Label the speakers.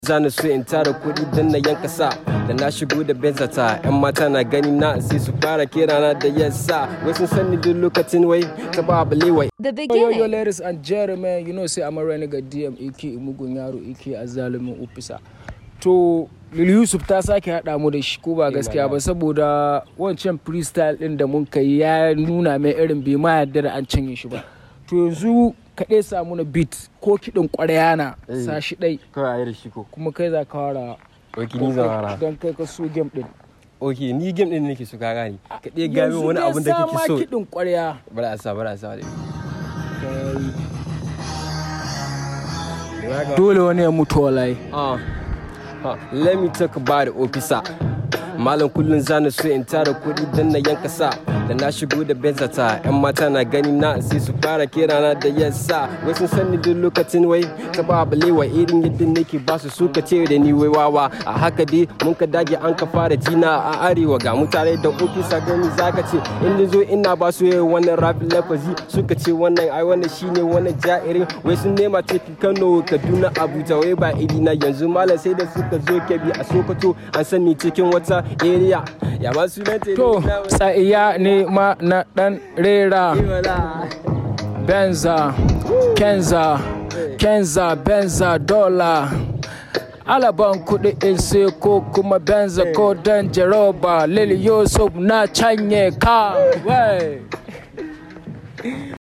Speaker 1: zani so in tara kuɗi don na yanka sa da na shigo da benzata yan mata na gani na sai su fara kirana da yasa wai sun sani duk lokacin wai ta ba balewa
Speaker 2: The
Speaker 3: Yo, yo, yo,
Speaker 2: beginning.
Speaker 3: ladies and gentlemen, you know, say I'm a renegade DM, aka mugun yaro, aka azalimin ofisa. To, Lil Yusuf ta sake haɗa mu da shi ko ba gaskiya ba saboda wancan freestyle ɗin da mun kai ya nuna mai irin bai ma yarda da an canye shi ba. To yanzu kaɗai samu na beat ko kiɗin ƙwarya na
Speaker 1: Eh.
Speaker 3: sa shi ɗai
Speaker 1: kawai a yi da shi ko
Speaker 3: kuma kai za ka fara
Speaker 1: ok ni zan fara
Speaker 3: don kai ka so game ɗin.
Speaker 1: ok ni game din nake so ka gani ka ɗaya gami wani
Speaker 3: dai
Speaker 1: abin da
Speaker 3: sa
Speaker 1: kake
Speaker 3: ma
Speaker 1: so
Speaker 3: kiɗin ƙwarya.
Speaker 1: bari a sa bari a sa dai
Speaker 3: Dole wani ya mutu wallahi.
Speaker 1: Uh, uh, let me talk about the officer. Malam kullum zani so in tara kuɗi don na yanka sa da na shigo da benzata yan mata na gani na sai su fara kirana da yasa wai sun sani duk lokacin wai ta ba balewa irin yadda nake ba su suka ce da ni wai wawa a haka dai mun ka dage an ka fara jina a arewa ga mutane da ofisa gani zaka ce in ni zo ina ba su yayin wannan rafin lafazi suka ce wannan ai wannan shine wannan ja'irin wai sun nema cikin Kano Kaduna Abuja wai ba iri na yanzu malam sai da suka zo kebi a Sokoto an sani cikin wata area ya ba su nan
Speaker 3: To, tsa'iya ne ma na ɗan rera. Benza, Kenza, Kenza, Benza, Dola. Alaban kuɗi in sai ko kuma Benza ko dan Jeroba, Lil Yusuf na canye ka. Wai.